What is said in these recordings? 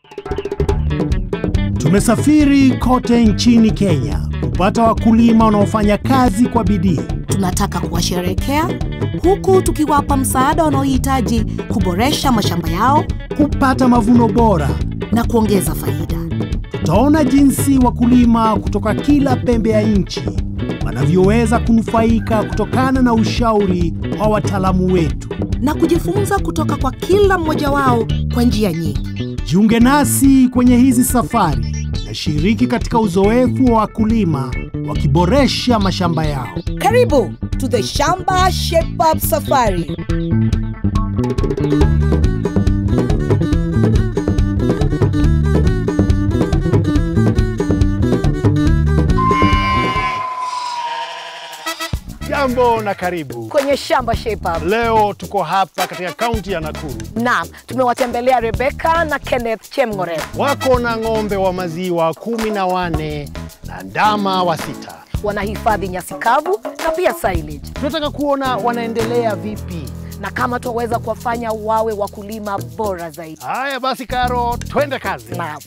Tumesafiri kote nchini Kenya kupata wakulima wanaofanya kazi kwa bidii. Tunataka kuwasherekea huku tukiwapa msaada wanaohitaji kuboresha mashamba yao kupata mavuno bora. na kuongeza faida. Tutaona jinsi wakulima kutoka kila pembe ya nchi wanavyoweza kunufaika kutokana na ushauri wa wataalamu wetu. na kujifunza kutoka kwa kila mmoja wao kwa njia nyingi. Jiunge nasi kwenye hizi safari na shiriki katika uzoefu wa wakulima wakiboresha mashamba yao. Karibu to the Shamba Shape Up Safari. Jambo na karibu. kwenye shamba Shape Up. Leo tuko hapa katika kaunti ya Nakuru. Naam, tumewatembelea Rebecca na Kenneth Chemng'ore. Wako na ng'ombe wa maziwa kumi na wane na ndama wa sita. Wanahifadhi nyasi kavu na pia silage, Tunataka kuona wanaendelea vipi. na kama tuweza kuwafanya wawe wakulima bora zaidi. Haya basi, Karo, twende kazi. Naam.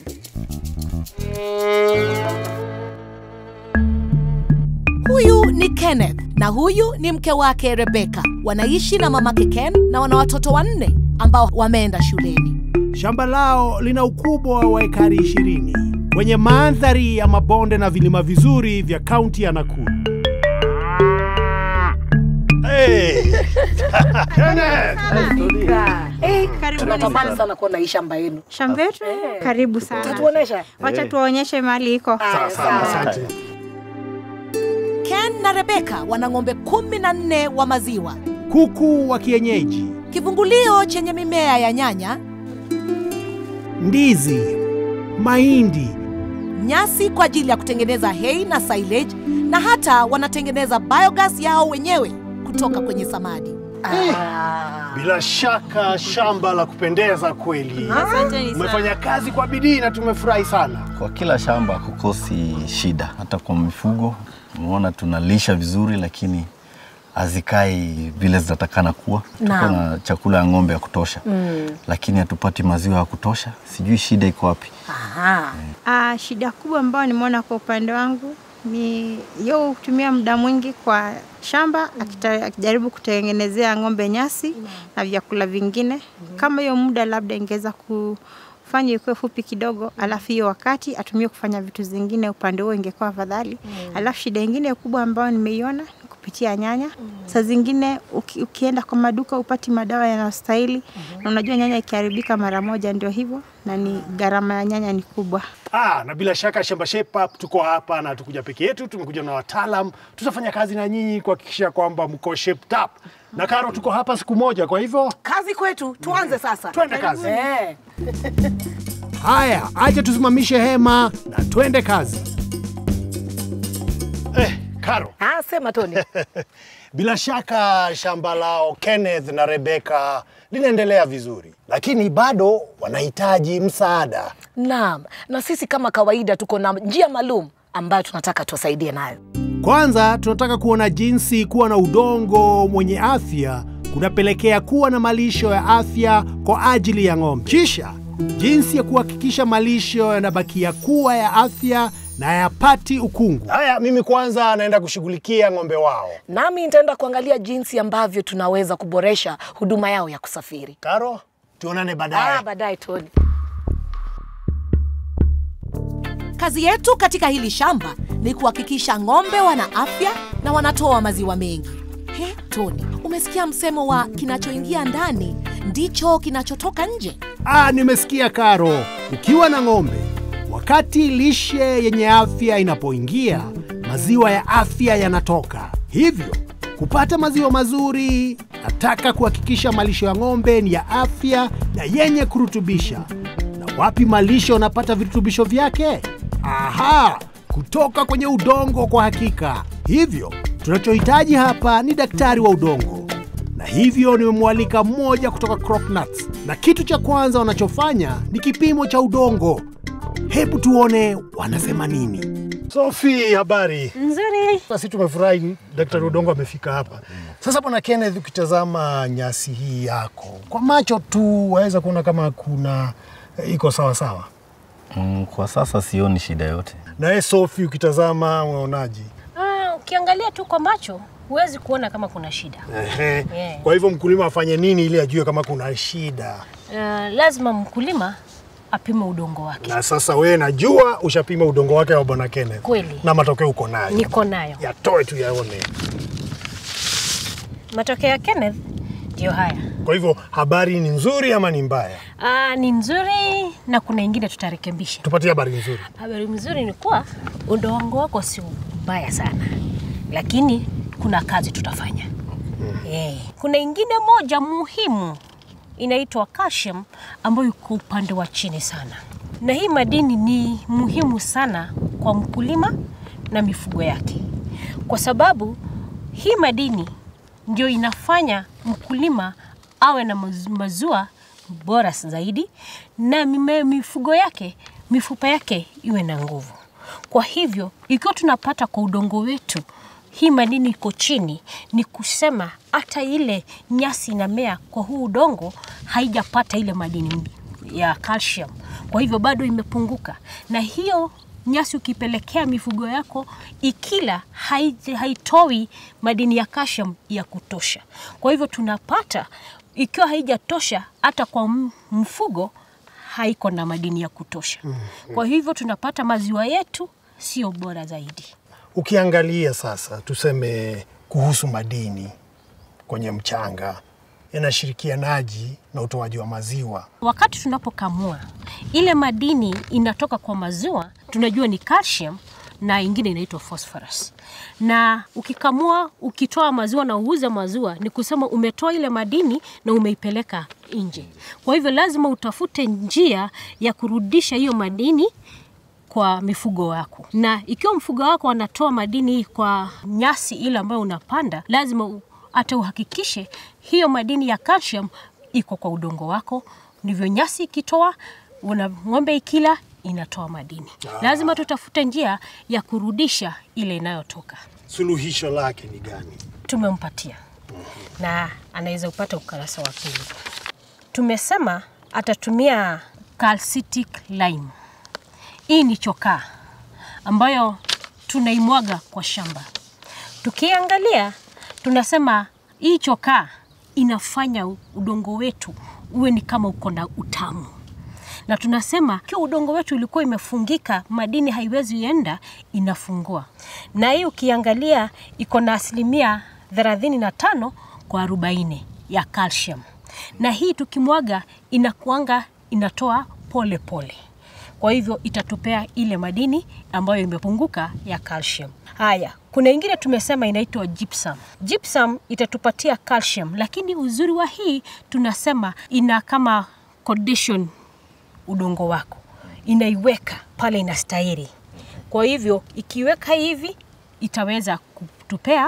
Huyu ni Kenneth na huyu ni mke wake Rebecca. Wanaishi na mamake Ken na wana watoto wanne ambao wameenda shuleni. Shamba lao lina ukubwa wa ekari ishirini kwenye mandhari ya mabonde na vilima vizuri vya kaunti ya Nakuru. Hey. Kenneth! Eh, Karibuni tunatamani sana. sana kuona hii shamba yenu. Shamba yetu karibu sana. Tatuonesha. Wacha tuwaonyeshe mahali iko. Haya, sawa. Asante. Ken na Rebecca wana ng'ombe kumi na nne wa maziwa, Kuku wa kienyeji, kivungulio chenye mimea ya nyanya, ndizi, mahindi, nyasi kwa ajili ya kutengeneza hay na silage, na hata wanatengeneza biogas yao wenyewe kutoka kwenye samadi. Ah. Bila shaka shamba la kupendeza kweli. Asanteni sana. Umefanya kazi kwa bidii na tumefurahi sana. Kwa kila shamba kukosi shida, hata kwa mifugo umeona tunalisha vizuri, lakini hazikai vile zinatakana kuwa. Tuko Naam. na chakula ya ng'ombe ya kutosha mm. lakini hatupati maziwa ya kutosha. Sijui shida iko wapi. Aha. Ah, shida kubwa ambayo nimeona kwa upande wangu ni yo kutumia muda mwingi kwa shamba akita- akijaribu kutengenezea ng'ombe nyasi na vyakula vingine. Kama hiyo muda labda ingeweza kufanya ikuwe fupi kidogo, alafu hiyo wakati atumie kufanya vitu zingine, upande huo ingekuwa afadhali. Alafu shida ingine kubwa ambayo nimeiona ni kupitia nyanya. Saa zingine uki, ukienda kwa maduka upati madawa yanayostahili, na unajua nyanya ikiharibika mara moja ndio hivyo, na ni gharama ya nyanya ni kubwa. Ah, na bila shaka Shamba Shape Up tuko hapa na tukuja peke yetu, tumekuja na wataalam. Tutafanya kazi na nyinyi kuhakikisha kwamba mko shaped up. Na Karo, tuko hapa siku moja, kwa hivyo Kazi kwetu, tuanze sasa. Twende kazi. Eh. haya, acha tusimamishe hema na twende kazi. Eh, Karo, Ah, sema Tony. bila shaka shamba lao Kenneth na Rebecca linaendelea vizuri, lakini bado wanahitaji msaada. Naam, na sisi kama kawaida tuko na njia maalum ambayo tunataka tuwasaidie nayo. Kwanza tunataka kuona jinsi kuwa na udongo mwenye afya kunapelekea kuwa na malisho ya afya kwa ajili ya ng'ombe. Kisha jinsi ya kuhakikisha malisho yanabakia kuwa ya afya na hayapati ukungu. Haya, mimi kwanza naenda kushughulikia ng'ombe wao. Nami nitaenda kuangalia jinsi ambavyo tunaweza kuboresha huduma yao ya kusafiri. Karo, tuonane baadaye. Ah, baadaye Tony. Kazi yetu katika hili shamba ni kuhakikisha ng'ombe wana afya na wanatoa maziwa mengi. He, Tony, umesikia msemo wa kinachoingia ndani ndicho kinachotoka nje? Ah, nimesikia Karo. Ukiwa na ng'ombe, wakati lishe yenye afya inapoingia, maziwa ya afya yanatoka. Hivyo kupata maziwa mazuri, nataka kuhakikisha malisho ya ng'ombe ni ya afya na yenye kurutubisha. Na wapi malisho yanapata virutubisho vyake? Aha, kutoka kwenye udongo kwa hakika. Hivyo tunachohitaji hapa ni daktari wa udongo na hivyo nimemwalika mmoja kutoka Cropnuts, na kitu cha kwanza wanachofanya ni kipimo cha udongo. Hebu tuone wanasema nini. Sophie, habari? Nzuri. Sisi tumefurahi daktari udongo amefika hapa. Sasa bwana Kenneth, ukitazama nyasi hii yako kwa macho tu waweza kuona kama kuna E, iko sawa sawa. Mm, kwa sasa sioni shida yote. Naye Sophie, ukitazama unaonaje? Ah, ukiangalia tu kwa macho huwezi kuona kama kuna shida. Ehe. Yeah. Kwa hivyo mkulima afanye nini ili ajue kama kuna shida? Uh, lazima mkulima apime udongo wake. Na sasa wewe najua ushapima udongo wake wa bwana Kenneth. Kweli. Na matokeo uko nayo. Niko nayo. Yatoe tu yaone. Matokeo ya Kenneth ndio haya. Kwa hivyo habari ni nzuri ama ni mbaya? Ah, ni nzuri na kuna ingine tutarekebisha. Tupatie habari nzuri. Habari mzuri ni kuwa udongo wako sio mbaya sana, lakini kuna kazi tutafanya. Eh, kuna ingine moja muhimu inaitwa calcium ambayo iko upande wa chini sana, na hii madini ni muhimu sana kwa mkulima na mifugo yake, kwa sababu hii madini ndio inafanya mkulima awe na maz- mazua bora zaidi na mime- mifugo yake mifupa yake iwe na nguvu. Kwa hivyo ikiwa tunapata kwa udongo wetu hii madini iko chini, ni kusema hata ile nyasi inamea kwa huu udongo haijapata ile madini ya calcium, kwa hivyo bado imepunguka, na hiyo nyasi ukipelekea mifugo yako ikila hai- haitoi madini ya calcium ya kutosha. Kwa hivyo tunapata ikiwa haijatosha hata kwa m- mfugo haiko na madini ya kutosha. Kwa hivyo tunapata maziwa yetu sio bora zaidi. Ukiangalia sasa, tuseme kuhusu madini kwenye mchanga, yanashirikianaji na utoaji wa maziwa? Wakati tunapokamua ile madini inatoka kwa maziwa, tunajua ni calcium na ingine inaitwa phosphorus. Na ukikamua ukitoa maziwa na uuze maziwa, ni kusema umetoa ile madini na umeipeleka nje. Kwa hivyo lazima utafute njia ya kurudisha hiyo madini kwa mifugo wako, na ikiwa mfugo wako anatoa madini kwa nyasi ile ambayo unapanda, lazima u- hata uhakikishe hiyo madini ya calcium iko kwa udongo wako. Ndivyo nyasi ikitoa, una ng'ombe ikila inatoa madini. Lazima tutafute njia ya kurudisha ile inayotoka. Suluhisho lake ni gani? Tumempatia na anaweza upata ukurasa wa pili. Tumesema atatumia calcitic lime. Hii ni chokaa ambayo tunaimwaga kwa shamba. Tukiangalia tunasema hii chokaa inafanya udongo wetu uwe ni kama uko na utamu, na tunasema kiwa udongo wetu ulikuwa imefungika, madini haiwezi enda, inafungua. Na hii ukiangalia iko na asilimia 35 kwa 40 ya calcium, na hii tukimwaga inakuanga inatoa pole pole kwa hivyo itatupea ile madini ambayo imepunguka ya calcium. Haya, kuna ingine tumesema inaitwa gypsum. Gypsum itatupatia calcium, lakini uzuri wa hii tunasema ina kama condition udongo wako, inaiweka pale inastahili. Kwa hivyo ikiweka hivi itaweza kutupea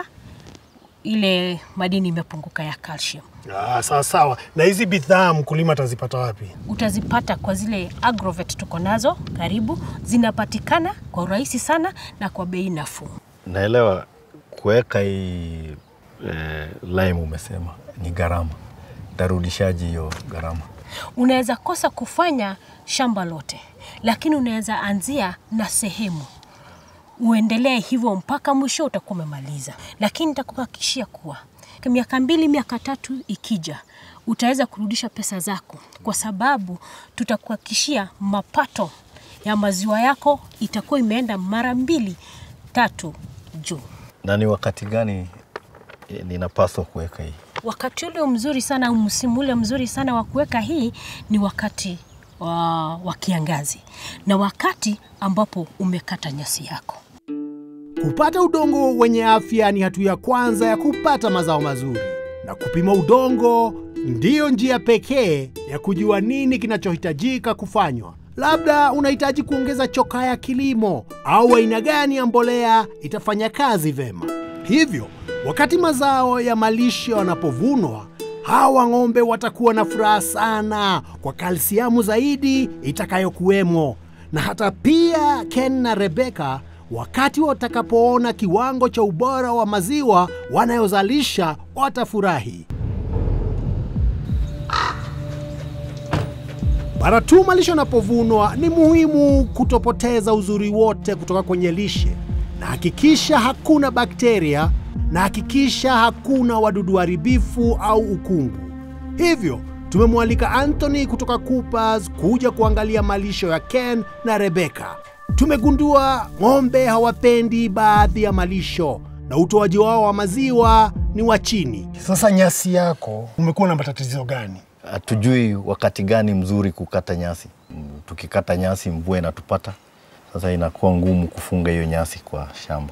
ile madini imepunguka ya calcium. Ah, sawa sawa. Na hizi bidhaa mkulima atazipata wapi? utazipata kwa zile agrovet tuko nazo karibu, zinapatikana kwa urahisi sana na kwa bei nafuu. Naelewa kuweka hii eh, lime umesema ni gharama, tarudishaji hiyo gharama? Unaweza kosa kufanya shamba lote, lakini unaweza anzia na sehemu uendelee hivyo mpaka mwisho utakuwa umemaliza, lakini nitakuhakikishia kuwa kwa miaka mbili miaka tatu ikija utaweza kurudisha pesa zako, kwa sababu tutakuhakikishia mapato ya maziwa yako itakuwa imeenda mara mbili tatu juu. Na ni wakati gani eh, ninapaswa kuweka hii? Wakati ule mzuri sana, au msimu ule mzuri sana wa kuweka hii ni wakati wa, wa kiangazi na wakati ambapo umekata nyasi yako. Kupata udongo wenye afya ni hatua ya kwanza ya kupata mazao mazuri, na kupima udongo ndiyo njia pekee ya kujua nini kinachohitajika kufanywa. Labda unahitaji kuongeza chokaa ya kilimo au aina gani ya mbolea itafanya kazi vema. Hivyo, wakati mazao ya malishe wanapovunwa, hawa ng'ombe watakuwa na furaha sana kwa kalsiamu zaidi itakayokuwemo, na hata pia Ken na Rebeka wakati watakapoona kiwango cha ubora wa maziwa wanayozalisha watafurahi. Mara tu malisho yanapovunwa, ni muhimu kutopoteza uzuri wote kutoka kwenye lishe, na hakikisha hakuna bakteria, na hakikisha hakuna wadudu haribifu au ukungu. Hivyo tumemwalika Anthony kutoka Coopers kuja kuangalia malisho ya Ken na Rebecca. Tumegundua ng'ombe hawapendi baadhi ya malisho na utoaji wao wa maziwa ni wa chini. Sasa nyasi yako umekuwa na matatizo gani? Hatujui wakati gani mzuri kukata nyasi. Mm, Tukikata nyasi mvua inatupata, sasa inakuwa ngumu kufunga hiyo nyasi kwa shamba.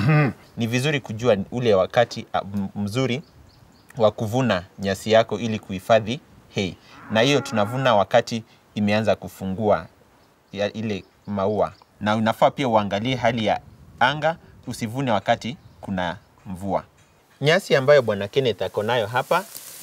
ni vizuri kujua ule wakati ah, m- mzuri wa kuvuna nyasi yako ili kuhifadhi hay, na hiyo tunavuna wakati imeanza kufungua ya ile maua, na unafaa pia uangalie hali ya anga, usivune wakati kuna mvua. Nyasi ambayo bwana Kenneth ako nayo hapa,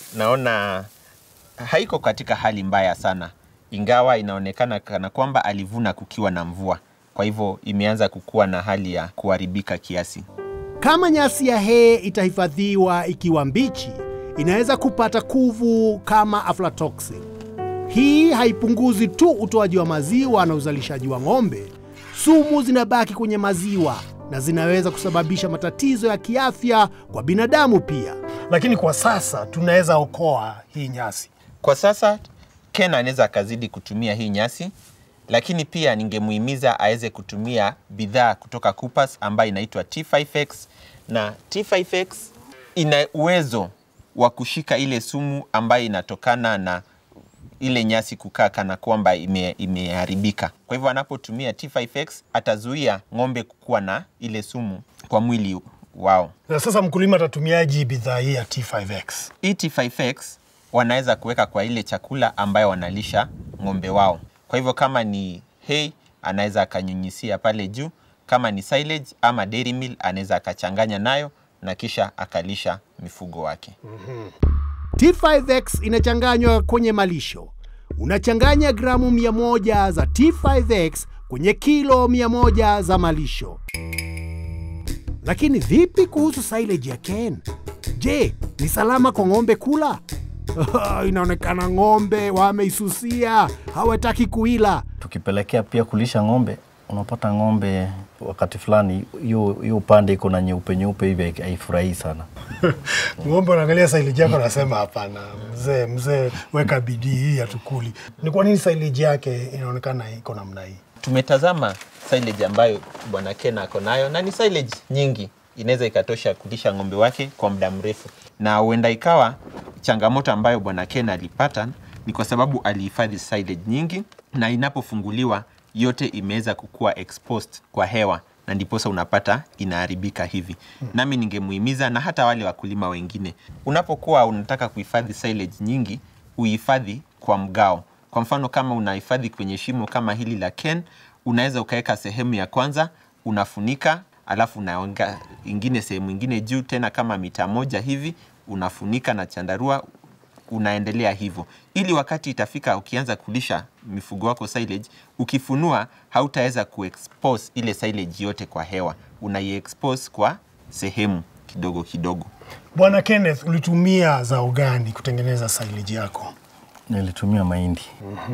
naona haiko katika hali mbaya sana, ingawa inaonekana kana kwamba alivuna kukiwa na mvua, kwa hivyo imeanza kukuwa na hali ya kuharibika kiasi. Kama nyasi ya hay itahifadhiwa ikiwa mbichi, inaweza kupata kuvu kama aflatoxin. Hii haipunguzi tu utoaji wa maziwa na uzalishaji wa ng'ombe, sumu zinabaki kwenye maziwa na zinaweza kusababisha matatizo ya kiafya kwa binadamu pia. Lakini kwa sasa tunaweza okoa hii nyasi. Kwa sasa Ken anaweza akazidi kutumia hii nyasi, lakini pia ningemuhimiza aweze kutumia bidhaa kutoka Coopers ambayo inaitwa T5X na T5X ina uwezo wa kushika ile sumu ambayo inatokana na ile nyasi kukaa kana kwamba ime, imeharibika. Kwa hivyo anapotumia T5X atazuia ng'ombe kukuwa na ile sumu kwa mwili wao. Na sasa mkulima atatumiaji bidhaa hii ya T5X? Hii T5X wanaweza kuweka kwa ile chakula ambayo wanalisha ng'ombe wao. Kwa hivyo kama ni hay anaweza akanyunyisia pale juu, kama ni silage ama dairy meal anaweza akachanganya nayo na kisha akalisha mifugo wake. T5X inachanganywa kwenye malisho. Unachanganya gramu 100 za T5X kwenye kilo 100 za malisho. Lakini vipi kuhusu silage ya Ken? Je, ni salama kwa ng'ombe kula? Inaonekana ng'ombe wameisusia, hawataki kuila. Tukipelekea pia kulisha ng'ombe, unapata ng'ombe wakati fulani hiyo hiyo upande iko na nyeupe nyeupe hivi haifurahii sana. Ng'ombe unaangalia silage yako, nasema hapana, mzee mzee, weka bidii hii hatukuli. Ni kwa nini silage yake inaonekana iko namna hii? Tumetazama silage ambayo bwana Ken ako nayo na ni silage nyingi, inaweza ikatosha kulisha ng'ombe wake kwa muda mrefu, na huenda ikawa changamoto ambayo bwana Ken alipata ni kwa sababu alihifadhi silage nyingi, na inapofunguliwa yote imeweza kukuwa exposed kwa hewa na ndiposa unapata inaharibika hivi. Nami ningemuhimiza na hata wale wakulima wengine, unapokuwa unataka kuhifadhi silage nyingi, uhifadhi kwa mgao. Kwa mfano kama unahifadhi kwenye shimo kama hili la Ken, unaweza ukaweka sehemu ya kwanza unafunika, alafu unaonga ingine sehemu ingine juu tena kama mita moja hivi unafunika na chandarua unaendelea hivyo, ili wakati itafika ukianza kulisha mifugo wako silage, ukifunua hautaweza kuexpose ile silage yote kwa hewa, unaiexpose kwa sehemu kidogo kidogo. Bwana Kenneth, ulitumia zao gani kutengeneza silage yako? Nilitumia mahindi.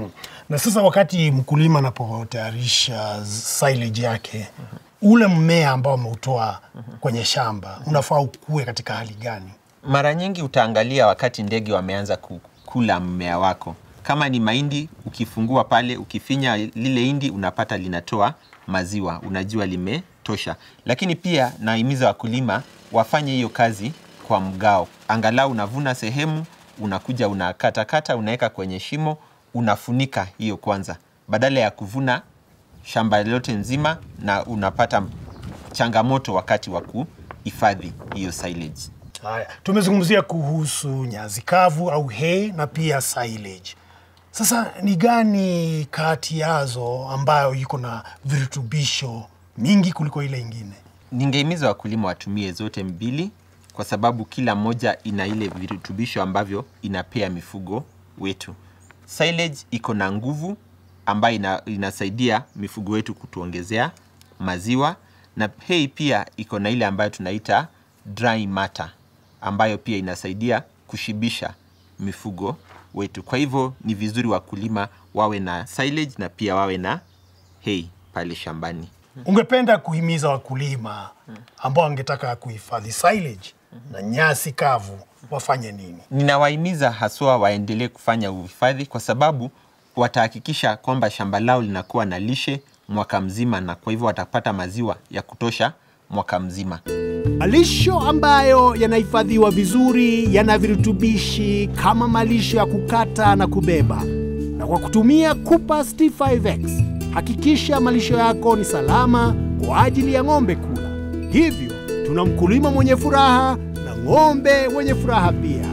Na sasa wakati mkulima anapotayarisha silage yake, ule mmea ambao ameutoa kwenye shamba unafaa ukue katika hali gani? Mara nyingi utaangalia wakati ndege wameanza kukula mmea wako. Kama ni mahindi, ukifungua pale, ukifinya lile hindi, unapata linatoa maziwa, unajua limetosha. Lakini pia nahimiza wakulima wafanye hiyo kazi kwa mgao, angalau unavuna sehemu, unakuja unakatakata, unaweka kwenye shimo, unafunika hiyo kwanza, badala ya kuvuna shamba lote nzima na unapata changamoto wakati wa kuhifadhi hiyo silage. Haya, tumezungumzia kuhusu nyasi kavu au hay na pia silage. Sasa ni gani kati yazo ambayo iko na virutubisho mingi kuliko ile ingine? Ningehimiza wakulima watumie zote mbili kwa sababu kila moja ina ile virutubisho ambavyo inapea mifugo wetu. Silage iko na nguvu ambayo ina, inasaidia mifugo wetu kutuongezea maziwa na hay pia iko na ile ambayo tunaita dry matter ambayo pia inasaidia kushibisha mifugo wetu. Kwa hivyo ni vizuri wakulima wawe na silage na pia wawe na hay pale shambani. Ungependa kuhimiza wakulima ambao wangetaka kuhifadhi silage na nyasi kavu wafanye nini? Ninawahimiza haswa waendelee kufanya uhifadhi kwa sababu watahakikisha kwamba shamba lao linakuwa na lishe mwaka mzima, na kwa hivyo watapata maziwa ya kutosha mwaka mzima. Malisho ambayo yanahifadhiwa vizuri yana virutubishi kama malisho ya kukata na kubeba. Na kwa kutumia Coopers T5X, hakikisha malisho yako ni salama kwa ajili ya ng'ombe kula. Hivyo tuna mkulima mwenye furaha na ng'ombe wenye furaha pia.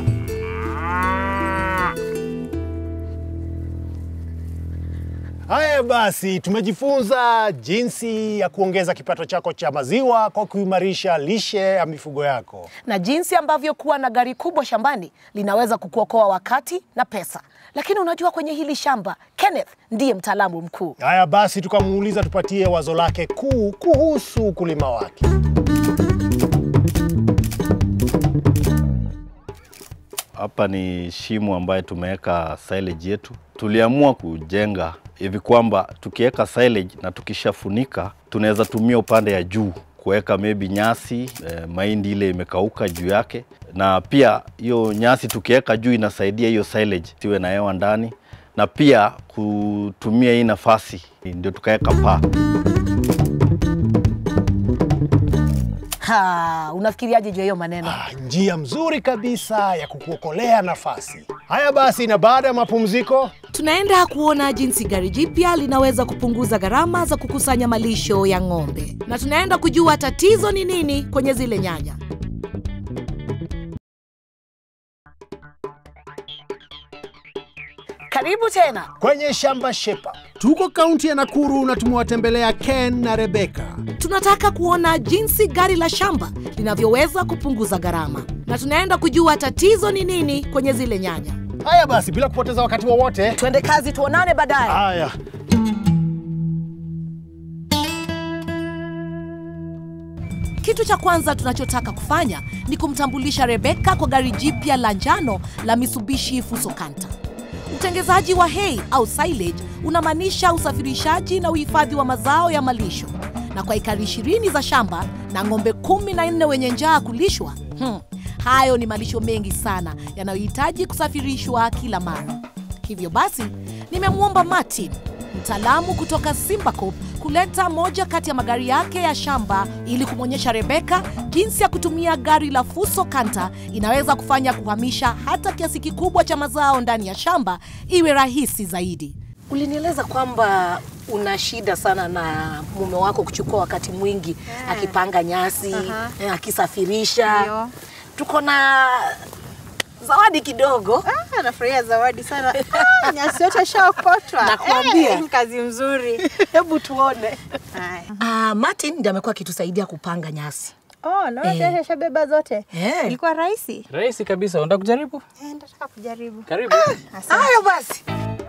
Haya basi, tumejifunza jinsi ya kuongeza kipato chako cha maziwa kwa kuimarisha lishe ya mifugo yako. na jinsi ambavyo kuwa na gari kubwa shambani linaweza kukuokoa wakati na pesa. Lakini unajua kwenye hili shamba, Kenneth ndiye mtaalamu mkuu. Haya basi, tukamuuliza tupatie wazo lake kuu kuhusu ukulima wake. Hapa ni shimo ambaye tumeweka silage yetu. Tuliamua kujenga hivi kwamba tukiweka silage na tukishafunika, tunaweza tumia upande ya juu kuweka maybe nyasi eh, mahindi ile imekauka juu yake, na pia hiyo nyasi tukiweka juu inasaidia hiyo silage siwe na hewa ndani, na pia kutumia hii nafasi ndio tukaweka paa. Ha, unafikiriaje juu ya hiyo maneno? Ah, njia mzuri kabisa ya kukuokolea nafasi. Haya basi, na baada ya mapumziko Tunaenda kuona jinsi gari jipya linaweza kupunguza gharama za kukusanya malisho ya ng'ombe, na tunaenda kujua tatizo ni nini kwenye zile nyanya. Karibu tena. kwenye shamba shepa Tuko kaunti ya Nakuru na tumewatembelea Ken na Rebeka. Tunataka kuona jinsi gari la shamba linavyoweza kupunguza gharama, na tunaenda kujua tatizo ni nini kwenye zile nyanya. Haya basi, bila kupoteza wakati wowote, Twende kazi, tuonane baadaye. haya Kitu cha kwanza tunachotaka kufanya ni kumtambulisha Rebeka kwa gari jipya la njano la Mitsubishi Fuso Canter. Utengezaji wa hay au silage unamaanisha usafirishaji na uhifadhi wa mazao ya malisho, na kwa ekari ishirini za shamba na ng'ombe kumi na nne wenye njaa kulishwa, hmm, hayo ni malisho mengi sana yanayohitaji kusafirishwa kila mara. Hivyo basi, nimemwomba Martin, mtaalamu kutoka Simbacop, kuleta moja kati ya magari yake ya shamba ili kumwonyesha Rebeka jinsi ya kutumia gari la Fuso Canter inaweza kufanya kuhamisha hata kiasi kikubwa cha mazao ndani ya shamba iwe rahisi zaidi. Ulinieleza kwamba una shida sana na mume wako kuchukua wakati mwingi akipanga nyasi, Aha. eh, akisafirisha. Ndio. Tuko na zawadi kidogo. Ah, nafurahia zawadi sana. Ah, nyasi yote shaokotwa. Nakwambia. Eh, kazi mzuri. Hebu tuone. Haya. Ah, Martin ndiye amekuwa akitusaidia kupanga nyasi. Oh, naona Eh. tayari shabeba zote. Eh. Ilikuwa rahisi? Rahisi kabisa. Unataka kujaribu? Eh, nataka kujaribu. Karibu. Hayo basi.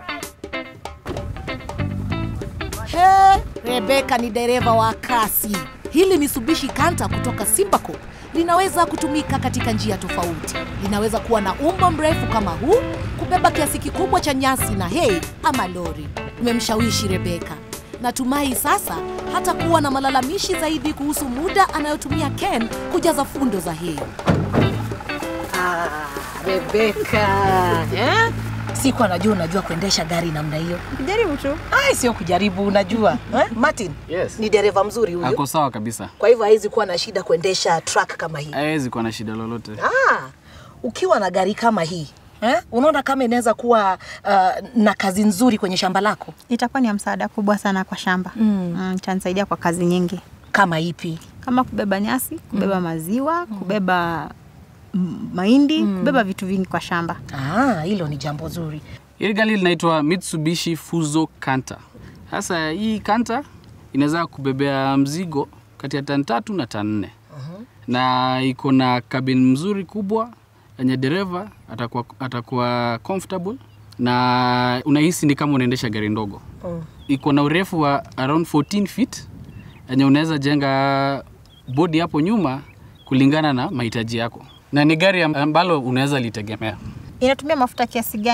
He, Rebeka ni dereva wa kasi. Hili Mitsubishi Canter kutoka Simbacop linaweza kutumika katika njia tofauti. Linaweza kuwa na umbo mrefu kama huu, kubeba kiasi kikubwa cha nyasi na hay ama lori. Umemshawishi Rebeka. Natumai sasa hata kuwa na malalamishi zaidi kuhusu muda anayotumia Ken kujaza fundo za hay. Ah, Rebeka. Eh? Siku anajua unajua kuendesha gari namna hiyo. Jaribu tu. Ai, sio kujaribu, unajua. Eh? Martin Yes. ni dereva mzuri huyu. Ako sawa kabisa. Kwa hivyo hawezi kuwa na shida kuendesha truck kama hii. Hawezi kuwa na shida lolote. Ah, ukiwa na gari kama hii eh? Unaona kama inaweza kuwa uh, na kazi nzuri kwenye shamba lako Itakuwa ni ya msaada kubwa sana kwa shamba. Mm. itanisaidia kwa kazi nyingi kama ipi? kama kubeba nyasi, kubeba maziwa, kubeba mm, mahindi, kubeba vitu vingi kwa shamba. Ah, hilo ni jambo zuri. Hili gari linaitwa Mitsubishi Fuso Canter. Sasa hii Canter inaweza kubebea mzigo kati ya tani tatu na tani nne na iko na cabin mzuri kubwa yenye dereva atakuwa, atakuwa comfortable na unahisi ni kama unaendesha gari ndogo. Iko na urefu wa around 14 feet yenye unaweza jenga bodi hapo nyuma kulingana na mahitaji yako, na ni gari ambalo unaweza litegemea. Inatumia mafuta kiasi gani?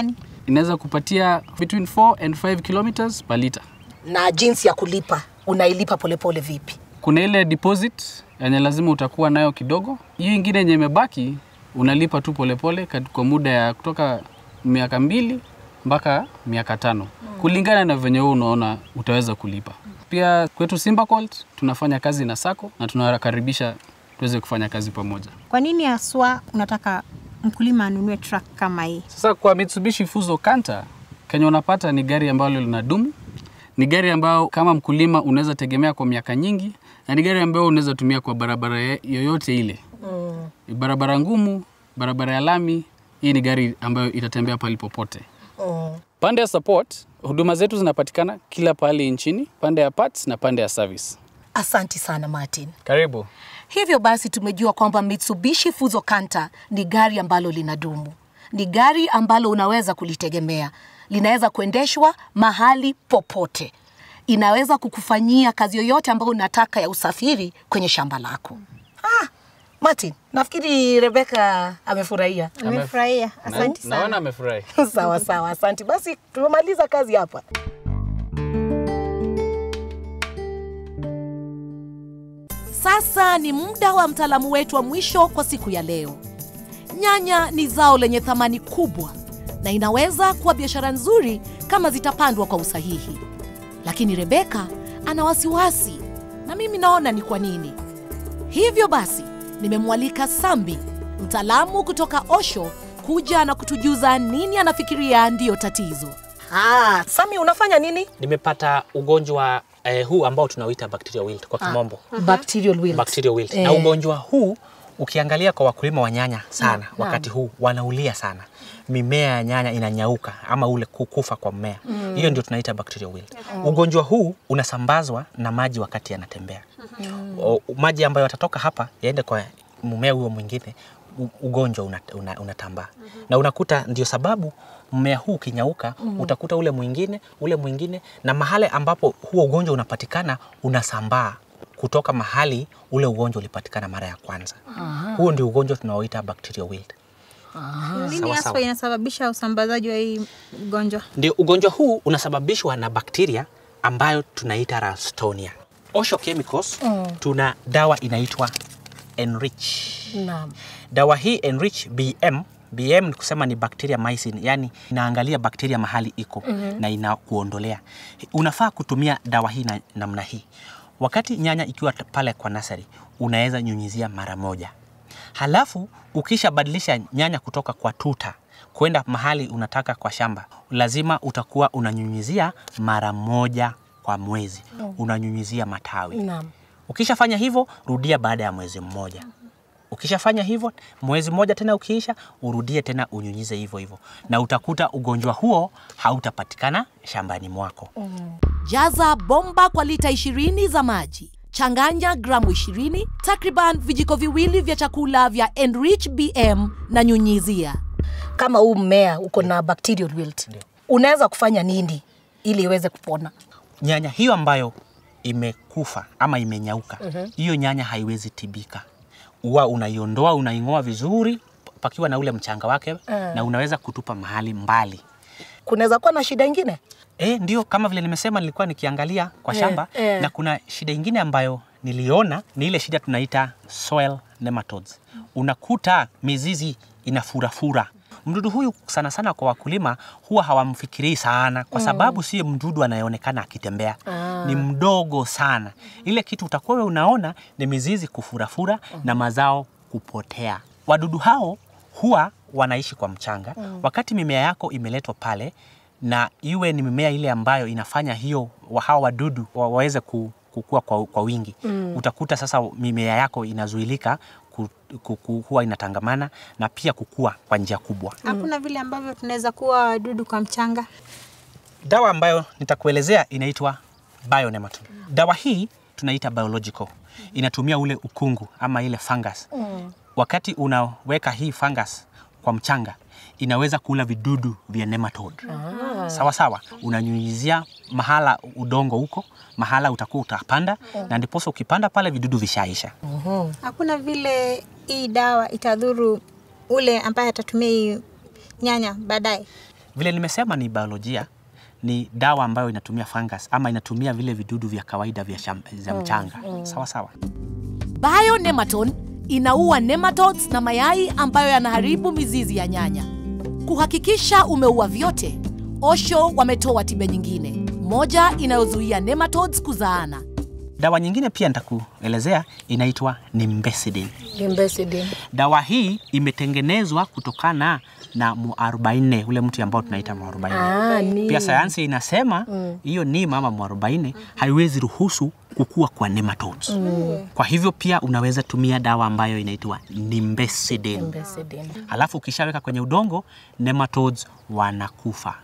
inaweza kupatia between 4 and 5 kilometers per liter. Na jinsi ya kulipa, unailipa polepole vipi? Kuna ile deposit yenye lazima utakuwa nayo kidogo. Hiyo ingine yenye imebaki unalipa tu polepole kat- kwa muda ya kutoka miaka mbili mpaka miaka tano kulingana na venye wewe unaona utaweza kulipa. Pia kwetu Simba Colt tunafanya kazi na sako na tunawakaribisha tuweze kufanya kazi pamoja. Kwa nini haswa unataka mkulima anunue truck kama hii? Sasa kwa Mitsubishi Fuso Canter, kenye unapata ni gari ambalo linadumu, ni gari ambayo kama mkulima unaweza tegemea kwa miaka nyingi, na ni gari ambayo unaweza tumia kwa barabara ye- yoyote ile mm. barabara ngumu, barabara ya lami. Hii ni gari ambayo itatembea pali popote. Mm. Pande ya support, huduma zetu zinapatikana kila pahali nchini, pande ya parts na pande ya service. Asanti sana Martin. Karibu. Hivyo basi tumejua kwamba Mitsubishi Fuso Canter ni gari ambalo linadumu, ni gari ambalo unaweza kulitegemea, linaweza kuendeshwa mahali popote, inaweza kukufanyia kazi yoyote ambayo unataka ya usafiri kwenye shamba lako. Ah, Martin, nafikiri Rebeka amefurahia. Amefurahia, asante sana. Naona amefurahi. sawa sawa, asante. Basi tumemaliza kazi hapa. Sasa ni muda wa mtaalamu wetu wa mwisho kwa siku ya leo. Nyanya ni zao lenye thamani kubwa na inaweza kuwa biashara nzuri kama zitapandwa kwa usahihi, lakini Rebeka ana wasiwasi, na mimi naona ni kwa nini. Hivyo basi nimemwalika Sambi, mtaalamu kutoka Osho, kuja na kutujuza nini anafikiria ndiyo tatizo. Ah, Sami unafanya nini? nimepata ugonjwa eh, huu ambao tunauita bacterial wilt kwa kimombo Bacterial wilt. bacterial wilt. Eh. Na ugonjwa huu ukiangalia kwa wakulima wa nyanya sana wakati huu wanaulia sana, mimea ya nyanya inanyauka ama ule kukufa kwa mmea, hiyo ndio tunaita bacterial wilt. Ugonjwa huu unasambazwa na maji wakati yanatembea. O, maji ambayo yatatoka hapa yaende kwa mmea huo mwingine, u- ugonjwa unatambaa una, unatambaa. na unakuta ndio sababu mmea huu ukinyauka utakuta ule mwingine ule mwingine, na mahali ambapo huo ugonjwa unapatikana unasambaa kutoka mahali ule ugonjwa ulipatikana mara ya kwanza. Huo ndio ugonjwa tunaoita bacterial wilt. Nini Sawa, haswa sawa. inasababisha usambazaji wa hii ugonjwa? Ndio ugonjwa huu unasababishwa na bakteria ambayo tunaita Ralstonia. Osho Chemicals tuna dawa inaitwa Enrich. Naam. Dawa hii Enrich BM BM ni kusema ni bacteria mycin, yani inaangalia bakteria mahali iko na inakuondolea. Unafaa kutumia dawa hii na, namna hii. Wakati nyanya ikiwa t- pale kwa nasari, unaweza nyunyizia mara moja. Halafu ukishabadilisha nyanya kutoka kwa tuta kwenda mahali unataka kwa shamba, lazima utakuwa unanyunyizia mara moja kwa mwezi, unanyunyizia matawi. Naam. Ukishafanya hivyo, rudia baada ya mwezi mmoja. Ukishafanya hivyo, mwezi mmoja tena ukiisha, urudie tena unyunyize hivyo hivyo, na utakuta ugonjwa huo hautapatikana shambani mwako. Jaza bomba kwa lita 20 za maji. Changanya gramu 20, takriban vijiko viwili vya chakula vya Enrich BM na nyunyizia. Kama huu mmea uko na bacterial wilt, unaweza kufanya nini ili iweze kupona? Nyanya hiyo ambayo imekufa ama imenyauka, hiyo nyanya haiwezi tibika. Huwa unaiondoa, unaing'oa vizuri pakiwa na ule mchanga wake, na unaweza kutupa mahali mbali. Kunaweza kuwa na shida ingine? E, ndio kama vile nimesema, nilikuwa nikiangalia kwa Eh, shamba eh. na kuna shida ingine ambayo niliona ni ile shida tunaita soil nematodes. Unakuta mizizi inafurafura. Mdudu huyu sana sana kwa wakulima huwa hawamfikirii sana kwa sababu sio mdudu anayeonekana akitembea, ni mdogo sana. Ile kitu utakuwa wewe unaona ni mizizi kufurafura na mazao kupotea. Wadudu hao huwa wanaishi kwa mchanga. Wakati mimea yako imeletwa pale na iwe ni mimea ile ambayo inafanya hiyo wa- hawa wadudu wa- waweze ku, kukua kwa, kwa wingi mm. Utakuta sasa mimea yako inazuilika ku, ku, ku, huwa inatangamana na pia kukua kwa njia kubwa. Hakuna vile ambavyo tunaweza kuwa wadudu kwa mchanga. Dawa ambayo nitakuelezea inaitwa bionematode. Dawa hii tunaita biological, inatumia ule ukungu ama ile fungus. Wakati unaweka hii fungus kwa mchanga inaweza kula vidudu vya nematode. Sawa sawa, unanyunyizia mahala udongo huko, mahala utakuwa utapanda, na ndiposa ukipanda pale vidudu vishaisha. Hakuna vile hii dawa itadhuru ule ambaye atatumia hii nyanya baadaye. Vile nimesema ni biolojia, ni dawa ambayo inatumia fungus ama inatumia vile vidudu vya kawaida vya sham, za mchanga. Sawa sawa. Bionematon inaua nematodes na mayai ambayo yanaharibu mizizi ya nyanya. Kuhakikisha umeua vyote, Osho wametoa tiba nyingine, moja inayozuia nematodes kuzaana. Dawa nyingine pia nitakuelezea inaitwa Nimbecidine. Nimbecidine. Dawa hii imetengenezwa kutokana na muarobaine, ule mti ambao tunaita muarobaine. Ah, ni. Pia sayansi inasema hiyo neem ama muarobaine haiwezi ruhusu kukua kwa nematodes. Kwa hivyo pia unaweza tumia dawa ambayo inaitwa Nimbecidine. Nimbecidine. Alafu ukishaweka kwenye udongo nematodes wanakufa.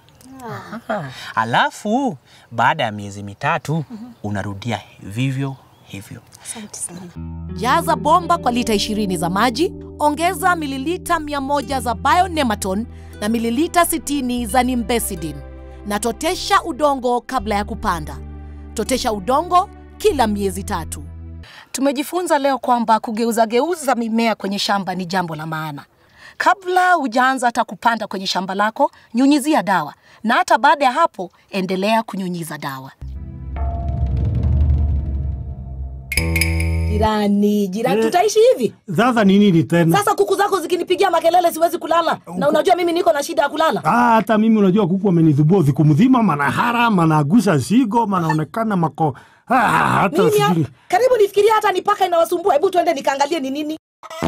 Alafu baada ya miezi mitatu unarudia vivyo hivyo. Jaza bomba kwa lita 20 za maji, ongeza mililita 100 za Bionematon na mililita 60 za Nimbecidine na totesha udongo kabla ya kupanda. Totesha udongo kila miezi tatu. Tumejifunza leo kwamba kugeuzageuza mimea kwenye shamba ni jambo la maana. Kabla hujaanza hata kupanda kwenye shamba lako, nyunyizia dawa, na hata baada ya hapo endelea kunyunyiza dawa. Jirani, jirani, Eh. tutaishi hivi Sasa ni nini tena? sasa? Kuku zako zikinipigia makelele siwezi kulala, na unajua mimi niko na shida ya kulala. Ah, hata mimi unajua kuku wamenidhubua siku mzima, manahara managusha sigo, manaonekana mako ah, hata Mimi ya- sijui. karibu nifikiria hata ni paka inawasumbua. Hebu tuende nikaangalie ni nini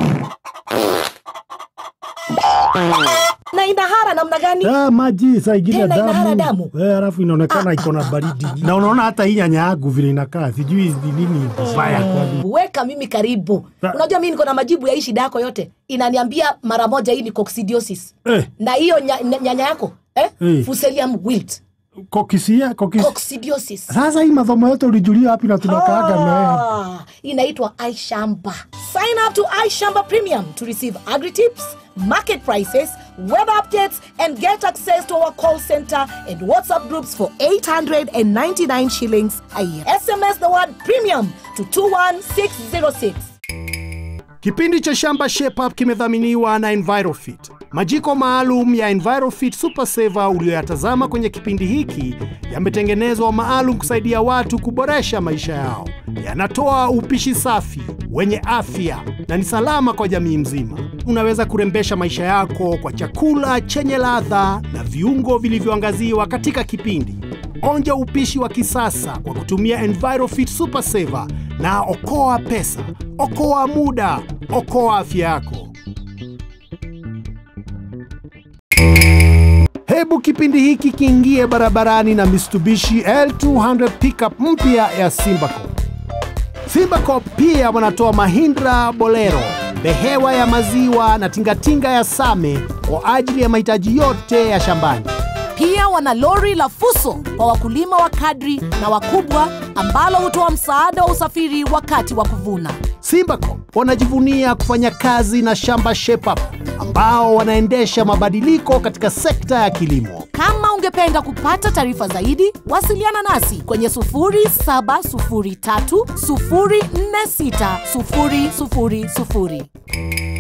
na inahara namna gani? Ah, maji saa ingine Tena inahara damu damu. eh, alafu inaonekana iko na baridi na unaona hata hii nyanya yangu vile inakaa, sijui ni nini mbaya kwani. Weka mimi karibu. Ah. Unajua mimi niko na majibu ya hii shida yako yote, inaniambia mara moja hii ni coccidiosis Eh, na hiyo nya- nya- nyanya yako eh? Eh. Fuselium wilt kokisia kokisia. coccidiosis. Sasa hii masomo yote ulijulia wapi na tunakaaga na wewe? Ah, inaitwa iShamba. Sign up to iShamba Premium to receive agri tips, market prices, web updates, and get access to our call center and WhatsApp groups for 899 shillings a year. SMS the word premium to 21606. Kipindi cha Shamba Shape Up kimedhaminiwa na Envirofit. Majiko maalum ya Envirofit Super Saver uliyoyatazama kwenye kipindi hiki yametengenezwa maalum kusaidia watu kuboresha maisha yao. Yanatoa upishi safi, wenye afya na ni salama kwa jamii mzima. Unaweza kurembesha maisha yako kwa chakula chenye ladha na viungo vilivyoangaziwa katika kipindi. Onja upishi wa kisasa kwa kutumia Envirofit Super Saver na okoa pesa, okoa muda, okoa afya yako. Hebu kipindi hiki kiingie barabarani na Mitsubishi L200 pickup mpya ya Simbacop. Simbacop pia wanatoa Mahindra Bolero, behewa ya maziwa na tingatinga ya Same kwa ajili ya mahitaji yote ya shambani. Pia wana lori la Fuso kwa wakulima wa kadri na wakubwa ambalo hutoa msaada wa usafiri wakati wa kuvuna. Simbacop wanajivunia kufanya kazi na Shamba Shape Up ambao wanaendesha mabadiliko katika sekta ya kilimo. Kama ungependa kupata taarifa zaidi, wasiliana nasi kwenye 0703 046 000.